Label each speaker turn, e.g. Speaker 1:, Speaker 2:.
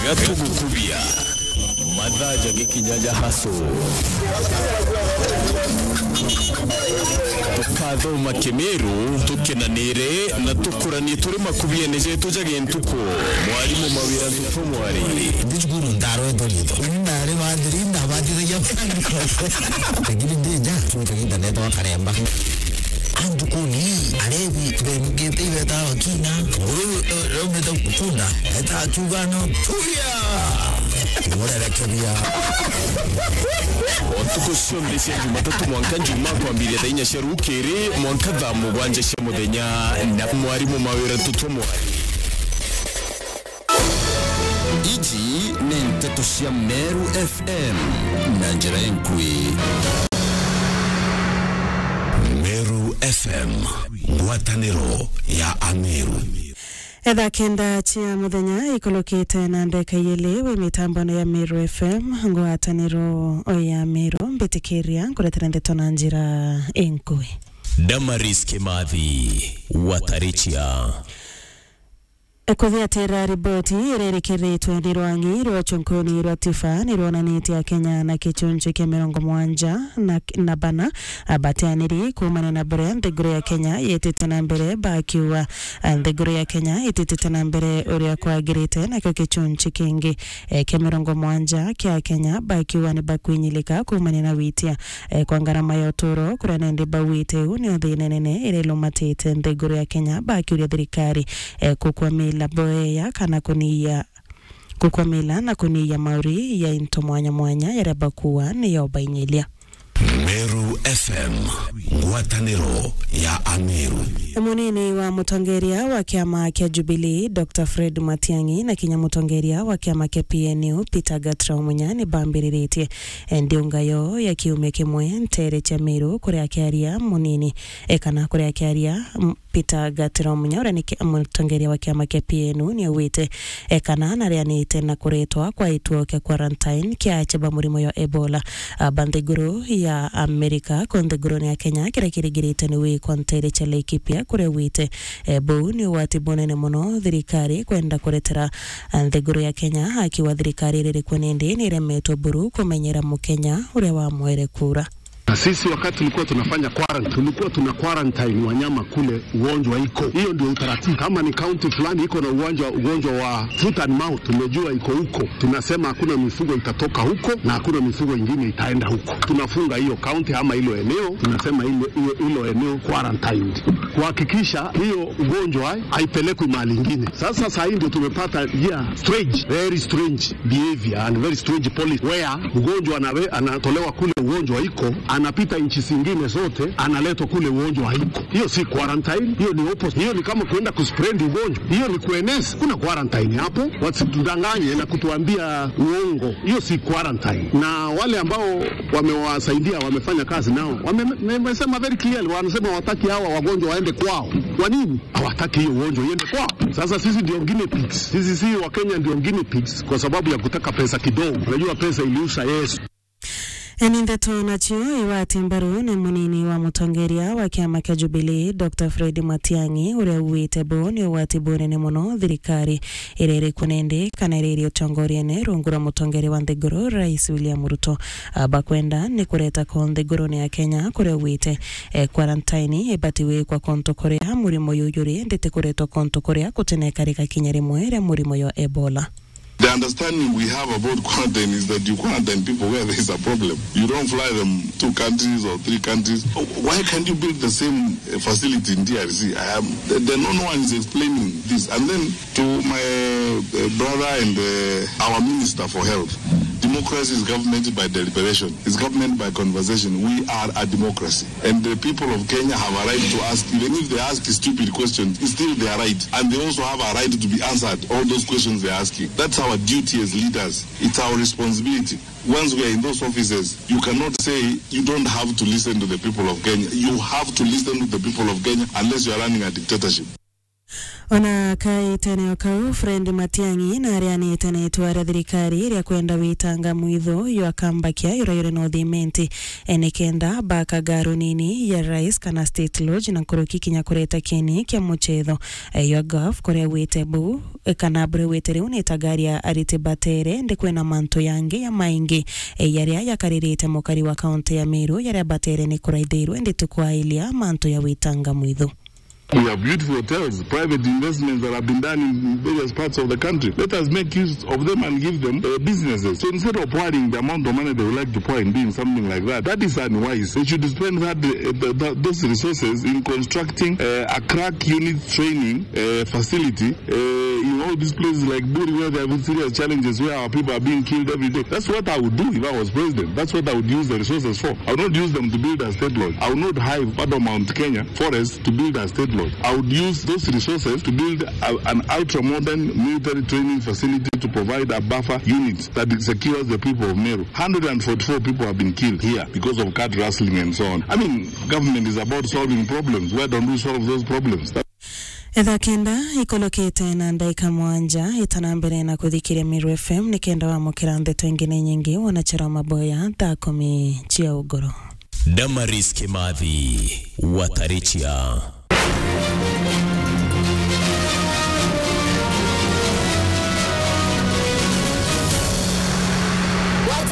Speaker 1: gatugukubia madhaja g'ikinyanja haso tukathoma kimiru tukinanire na tukuranie turi makubianije tujage ntuko mwarimu mawira ntuko mwari
Speaker 2: ndicukuru ndaro edolito ndare vandiri ndavatithagia lakini ndija tuta internet wakaremba antu kuni alevi vemugete ivetawa kina rometa kukunda eta chugano tuya murerekebia
Speaker 1: otuko cionthe cia jumatatu mwanka njuma kwambiria thaa inya cia rukiri mwanka thaa mugwanja cia muthenya na mwarimu mawira tutwo mwari
Speaker 3: Ici ni nteto cia Meru FM na njĩra enkui
Speaker 1: Meru FM ngwatanĩro ya Ameru
Speaker 4: etha kenda cia muthenya ikulukite na ndeka yili wi mitambano ya Meru FM ngwataniro ya Meru mbitikiria nguretera ndeto na njira inkui
Speaker 1: Damaris Kimathi Watarichia
Speaker 4: kuthiatira riboti irerekeretwe ni rwangi rwa chunkuni rwa tifa ni rwonanitie kenya na kichunju kia mirongo mwanja na, na bana abateaniri kumana na mbere nthiguru ya kenya yitite na mbere bakiuga nthiguru ya kenya ititite na mbere uria kwagirite nakio kichunju kingi e, kia mirongo mwanja kia kenya bakiuga ni bakwinyilika kumana na witia e, kwa ngarama ya uturo kuria nende bawite u ni thina nene irilumatite nthiguru ya kenya bakiuria thirikari e, kukwamila boeya kana kuniya kukwamila na kuniya mauri ya into mwanya mwanya yaria bakuwa ni yobainyilia
Speaker 1: Meru FM ngwatanĩro ya Ameru
Speaker 4: munini wa mutongeria wa kiama kia Jubilee Dr Fred Matiang'i na kinya mutongeria wa kiama kia PNU Peter Gatrao Munya ni bambĩrĩrĩtie ndiungayo ya kiumia kimwe ntere cha Meru kuria akiaria munini e kana kuria akiaria m- Peter Gatrao Munya uria ni ki- mutongeria wa kiama kia PNU ni augite e kana narianite na kuritwa kwa ituo kia quarantine kia cheba murimo ya Ebola aba nthiguru ya Amerika ko nthiguruni ya Kenya kiria kirigirite ni wikwa ntere cha Laikipia kuria wite e, bau ni ugwati munene muno thirikari kwenda kuretera nthiguru ya Kenya akiwa thirikari iririkwo nindi ni iremetwo buru kumenyera mukenya uria wamwere kura
Speaker 5: Na sisi wakati tulikuwa tunafanya quarantine, tulikuwa tuna quarantine wanyama kule ugonjwa iko. Hiyo ndio utaratibu. Kama ni kaunti fulani iko na ugonjwa ugonjwa wa foot and mouth, tumejua iko huko, tunasema hakuna mifugo itatoka huko na hakuna mifugo ingine itaenda huko. Tunafunga hiyo kaunti ama hilo eneo, tunasema hilo hilo- hilo eneo quarantined, kuhakikisha hiyo ugonjwa haipelekwi mahali ingine. Sasa saa hii ndio tumepata njia strange, very strange behavior and very strange policy where mgonjwa anawe, anatolewa kule ugonjwa iko anapita nchi zingine zote analetwa kule ugonjwa haiko. Hiyo si quarantine, hiyo ni opposite. Hiyo ni kama kuenda kuspread ugonjwa, hiyo ni kueneza. Kuna quarantine hapo, wasitudanganye na kutuambia uongo. Hiyo si quarantine. Na wale ambao wamewasaidia wamefanya kazi nao wame- wamesema very clearly, wanasema hawataki hawa wagonjwa waende kwao. Kwa nini hawataki hiyo ugonjwa iende kwao? Sasa sisi ndio guinea pigs, sisi si Wakenya ndio guinea pigs kwa sababu ya kutaka pesa kidogo. Unajua pesa iliusha Yesu.
Speaker 4: eni ndeto nacio iwati mbaru ni munini wa mutongeria wa kiama kia Jubilee Dr Fred Matiang'i uria uwite bo ni ugwati bunene muno thirikari iria irikwo nindi kana iria iri utongoriene rungu rwa mutongeria wa nthiguru Rais William Ruto bakwenda ni kureta ko nthiguruni ya Kenya kuria uwite eh, quarantine ibati wikwa konto kuria murimo yuyuri nditi kuretwa konto kuria kutenekarika kinya rimwe ria murimo ya Ebola
Speaker 6: The understanding we have about quarantine is that you quarantine people where there is a problem. You don't fly them two countries or three countries. Why can't you build the same uh, facility in DRC? I am, then no one is explaining this. And then to my uh, brother and uh, our minister for health, democracy is government by deliberation. It's government by conversation. We are a democracy. And the people of Kenya have a right to ask, even if they ask stupid questions, it's still their right. And they also have a right to be answered all those questions they're asking. That's our duty as leaders. It's our responsibility. Once we are in those offices, you cannot say you don't have to listen to the people of Kenya. You have to listen to the people of Kenya unless you are running a dictatorship.
Speaker 4: ona kaiteneo kau Fred Matiang'i na aria anitene itua ria thirikari ria kwenda witanga mwitho yo akambakia yura yure no thimenti ene kenda baka ngaro nini ya rais kana state lodge na kuruki kinya kureta kini kia muchetho yo gov kuria wite bu eh, kana bure wite riu ni tagaria arite batere ndi kwena manto yangi ya maingi eh, yaria yakaririte mukari wa kaunti ya Meru yaria batere ni kuraithirwe ndi tukwailia manto ya witanga mwitho
Speaker 6: We have beautiful hotels, private investments that have been done in various parts of the country. Let us make use of them and give them uh, businesses. So instead of pouring the amount of money they would like to pour in doing something like that, that is unwise. They should spend that, uh, the, the, those resources in constructing uh, a crack unit training uh, facility uh, in all these places like Buri where there have serious challenges where our people are being killed every day. That's what I would do if I was president. That's what I would use the resources for. I would not use them to build a state lodge. I would not hire part of Mount Kenya forest to build a state lodge. I would use those resources to build a, an ultra-modern military training facility to provide a buffer unit that secures the people of Meru. 144 people have been killed here because of cat rustling and so on. I mean, government is about solving problems. Why don't we solve those problems? That
Speaker 4: etha kenda ikolokete na ndaika mwanja itana mbere na kuthikiria Miru FM ni kenda wamukira ndeto ingine nyingi wanachera maboya thaa kumi cia ugoro
Speaker 1: Damaris Kimathi Watarichia